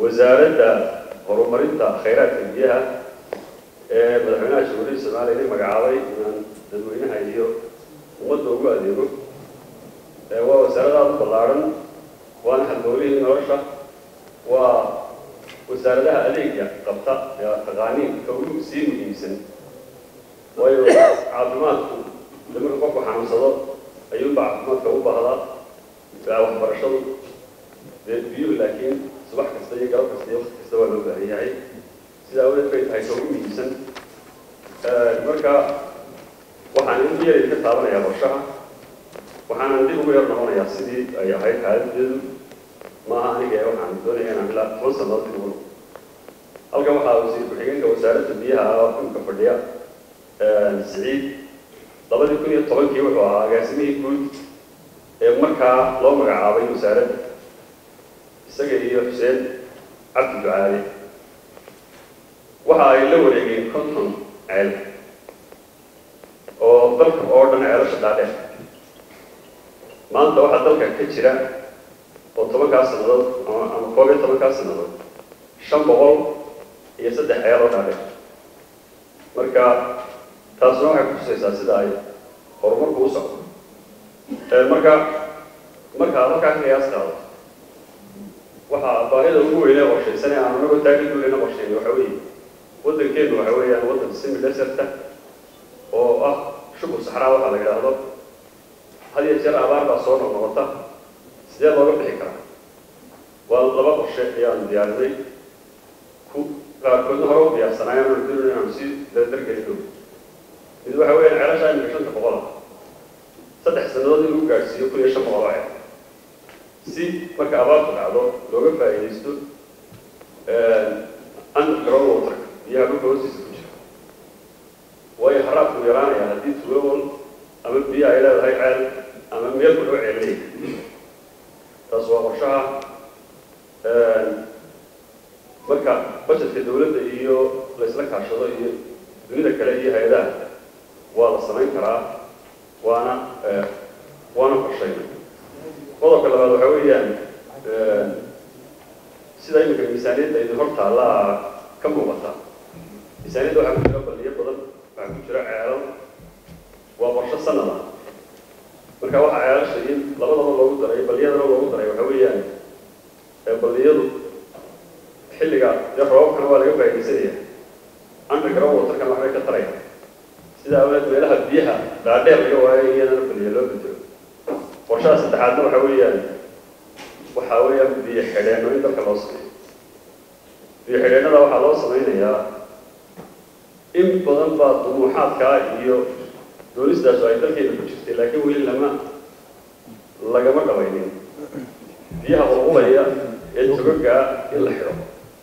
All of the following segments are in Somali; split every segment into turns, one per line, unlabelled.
wasaaradda horumarinta khayraadka biyaha ee madaxweynaha jamhuuriyadda soomaaliya in magacaabay inaan dadweynaha iyo ummadda ugu adeego waa wasaarad aada u ballaaran waana haldoolihii nolosha waa wasaaradaha adeega qabta ee taqaaniinka ugu sii muhiimsan waayo caafimaadku de marka qofku xanuunsado ayuunbaa caafimaadka u baahdaa waxbarashadu dee biyuhu laakiin subax kasta iyo galab kasta iyo waqti kasta waa loo baahan yahay sidaa awadeed bay tahay ka ugu muhiimsan marka waxaan in yar ka taabanayaa qorshaha waxaanan dib ugu yar noqonayaa sidii ay ahayd xaaladeedu maaha aniga ee waxaan doonaya inaan ilaa toban sannadood dib ugu noqo halkan waxaa wasiir ku-xigeenka wasaaradda biyaha oo xulka fadhiya siciid labadii kun iyo tobankii wuxuu ahaa agaasimihii guud ee markaa loo magacaabay wasaaradda isaga iyo xuseen cabdi ducaale waxa ay la wareegeen konton ceel oo dalka oo dhan ceelasha dhaadheer maanta waxaa dalka ka jira oo tobankaas sannadood ama ama koob iyo tobankaas sannadood shan boqol iyo saddex ceel oo dhaadheer marka taasuna waxay kutusaysaa sida ay horumarku u socdo marka markaa halkaa ka qiyaas qaado waxaa baahida ugu weynee qorshaysan ee aan anagoo taagin duulena qorsheyn waxa weeye waddankeenu waxa weeyaan waddan semi deserta oo ah shukur saxraa waxaa la yidhaahdo had iyo jeer abaar baa soo noqnoqota sidee looga bixi karaa waa laba qorshe ayaan diyaarinay ku qaarkoodna hore u diyaarsanaayaan aan doonay inaan sii dardargelino mid waxa weeyaan ceelasha imika shanta boqol ah saddex sannadood in lagu gaadhsiiyo kun iyo shan boqol oo ceel si marka abaartu dhacdo looga faa'iidaysto underground water biyaha dhulka hoostiisa ku jira waayo haraadku yaraanaya haddii tuulowol ama biyo ay leedahay ceel ama meel ku dhow ceel leeyahay taas waa qorshaha marka bajetka dawladda iyo laysla kaashado iyo dunida kale iyo hay-adaha waa la samayn karaa waana waana qorshayna qodobka labaad waxa weeyaan sida iminka miisaaniyadda idin hor taallaa ka muuqata miisaaniyadda waxaa ku jira balliyo badan waxaa ku jira ceelal waa qorsho sanad ah marka waxaa ceelasha in labadaba loogu daray balliyadana loogu daray waxa weeyaan balliyadu xilliga dee roobabkana waa laga faaidaysanaya underground waterkana waxbay ka taraya sida awleed meelaha biyaha dhaadheer laga waayo iyadana balliya loo bedelo qorshaha saddexaadna waxa weeyaan waxa weeyaan biyo xidheenno in dalka loo sameeyo biyo xidheennada waxaa loo samaynayaa in badan baa dumuuxaadkaa iyo doonistaasu ay dalkeena ku jirtay laakiin weli lama lagama dhabaynin biyaha qulqulaya ee togagaa in la xidho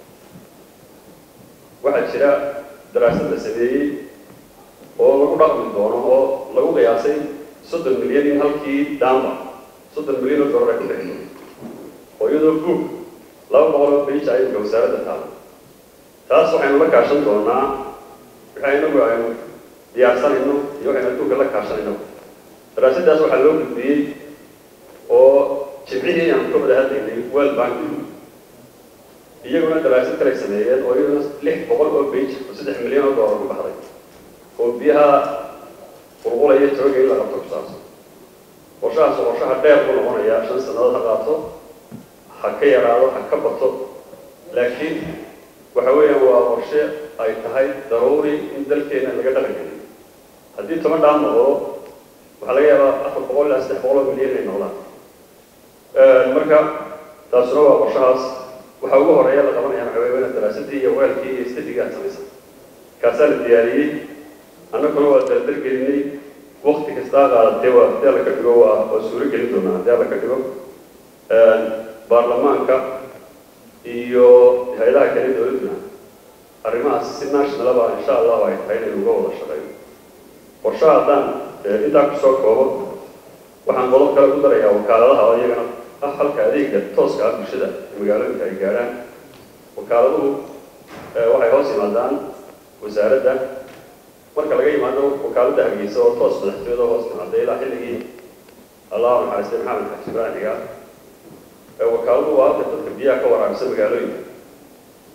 waxaa jira daraasad la sameeyey oo lagu dhaqmi doono oo lagu qiyaasay soddon milyan in halkii daamba soddon milyan oo dollar ay ku dhexdo oo iyadoo buug laba boqol oo beija imika wasaaradda taalo taas waxaynu la kaashan doonaa waxa inagu aynu diyaarsanayno iyo waxaynu adduunka la kaashanayno daraasaddaas waxaa loo gudbiyey oo jimcihii aan ka wada hadlaynay world bank iyaguna daraasad kalay sameeyeen oo iyaguna lix boqol oo beij oo saddex milyan oo dollar ku baxday oo biyaha qulqulaya tooga in la qabto ku saabsan qorshahaas oo qorshaha dheer ku noqonaya shan sannadood ha qaato ha ka yaraado ha ka bato laakiin waxa weeyaan waa qorshe ay tahay daruuri in dalkeena laga dhaqan geliyo haddii toban dhaan noqdo waxaa laga yaabaa afar boqol ilaa saddex boqol oo milyan inay noqdaan marka taasuna waa qorshahaas waxaa ugu horeeya la qabanaya waxa weeye waa daraasadii iyo weelkii iyo stadiga aad samaysan kaasaa la diyaariyey annaguna waa dardargelinay wakti kastaa qaadatee waa haddii alla ka dhigo waa waa suuro gelin doonaa haddii alla ka dhigo baarlamaanka iyo hay-adaha kale dowladduna arrimahaas si nationalaba insha allahu ay tahay inaynu uga wada shaqeyno qorshaha haddaan intaa kusoo koobo waxaan qodob kale ku darayaa wakaaladaha oo iyagana ah halka adeega tooska ah bulshada ee magaalooyinka ay gaadhaan wakaaladuhu waxay hoos yimaadaan wasaaradda marka laga yimaado wakaaladda hargeysa oo toos madaxtooyada hoos timaada ilaa xilligii allahu naxariistay maxamed xaji ibraahimiga wakaaladu waa halka dadka biyaha ka waraabisa magaalooyinka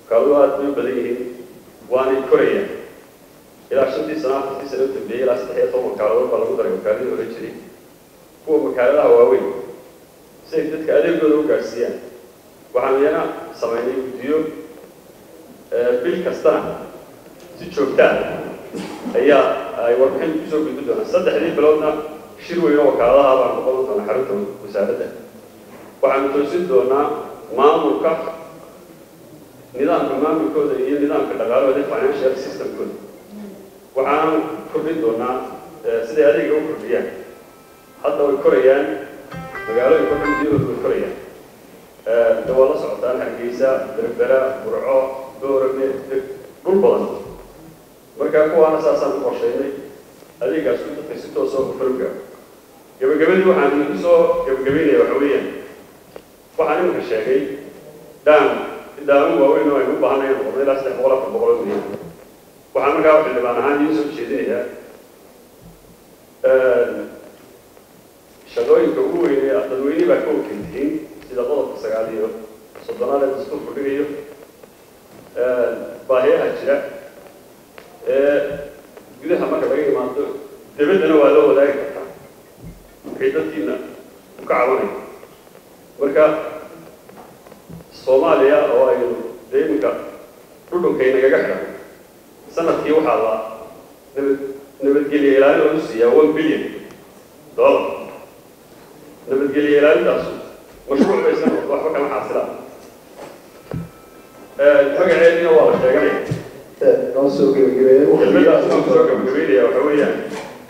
wakaaladu aad bay u badan yihiin waanay korayaan ilaa shantii sana afartii sana u dambeeyey ilaa saddex iyo toban wakaaladood baa lagu daray wakaaladii hore jiray kuwa wakaaladaha waaweyn si ay dadka adeegooda u gaadhsiiyaan waxaanu iyana samaynay guddiyo bil kastana si joogtaa ayaa ay warbixin kusoo gudbi doonaan saddexdii biloodna shir weyn oo wakaaladaha baan ku qaban doonaa xarunta wasaaradda waxaanu toosin doonaa maamulka nidaamka maamulkooda iyo nidaamka dhaqaalahooda financial systemkooda waxaanu kordhin doonaa siday adeega u kordhiyaan hadda way korayaan magaalooyin kordhan biyahooda way korayaan de waa la socotaan hargeysa berbera burco boorame dhul badan marka kuwaana saasaan u qorshaynay adeegaas ku dadka si toosoo ufalga gabagabadii waxaan idinku soo gabagabaynaya waxa weeyaan waxaan iminka sheegay daan daamu waaweyn oo aynu u baahanay inaan noqono ilaa saddex boqol afar boqol oo milyan waxaan markaa xildhibaan ahaan idiin soo jeedinayaa shaqooyinka ugu weyn ee dadweyne baa ka wakiil tihiin sida qodobka sagaal iyo soddonaad ee dastuurku dhigayo baahiyaha jira ee gudaha marka laga imaado debaddana waa loo wadaagi kartaa waxay dadkiina u ka cabanaya marka soomaaliya oo aynu dee iminka dhudhunkaynaga xidhan sanadkii waxaa la nabad nabadgelye ilaalin lagu siiyaa one billion dollar nabadgelye ilaalintaasu mashruuc bay iska noqdo waxba kama xaasilaan magaceedina waa la sheeganaya
noo soo gebagabeeya
kelmadaas aan kusoo gabagabeynaya waxa weeyaan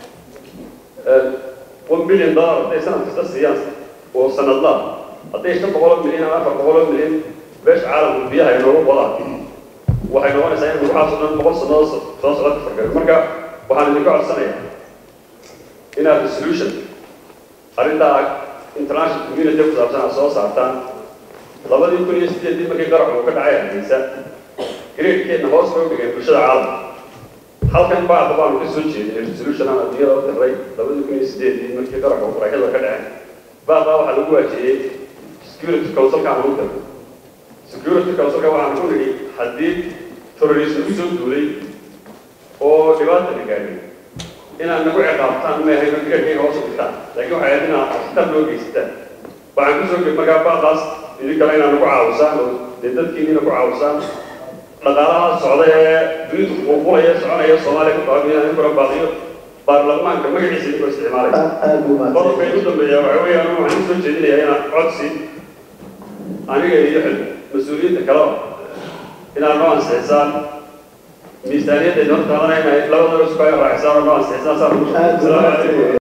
one billion dollar hadday sanad kasta siiyaan oo sanadlaa hadday shan boqoloo milyan ama afar boqoloo milyan beesha caalamku biyaha ay noogu qodaan waxay noqonaysaa in waxaasoo dhan boqol sannadood soo socda ka fargaro marka waxaan idinka codsanayaa inaad resolution arrintaa international community ku saabsan aad soo saartaan labadii kun iyo sideedii markii qarax uu ka dhacay hargeysa gradekeedna hoos bay u dhigeen bulshada caalamka halkan bacda baanu ka soo jeedinay resolution aan adduunyada u diray labadii kun iyo sideedii markii qarax uu qaraxyada ka dhaceen baaqa waxaa lagu waajiyey security councilka aan ugu diray security councilka waxaan ku nidhi haddii terrorism ku soo duulay oo dhibaata la gaadhay inaad nagu ciqaabtaan ma ahayn graadkayga hoos u dhigtaan laakiin waxay ahayd inaad akhtar loo geysataan waxaan kusoo geb markaa baaqaas idinkana inaad nagu caawisaan oo dee dadkiinina ku caawisaan dhaqaalaha socda ee dunidu qulqulaya soconaya soomaaliya ku qaabiyaan in kula baaqiyo baarlamaanka magaciisa idinkoo isticmaalaya
aad buu
qodobka
mahadsan
igu dambeeya waxa weeyaan waxaan usoo jeedinayaa inaan codsi aniga iyo xil mas-uuliyiinta kaleba inaad noo ansixisaan miisaaniyadda idin hortaadanayna labadaba isku ay raacisaan oo noo ansixisaan saa
aad buu mahadsan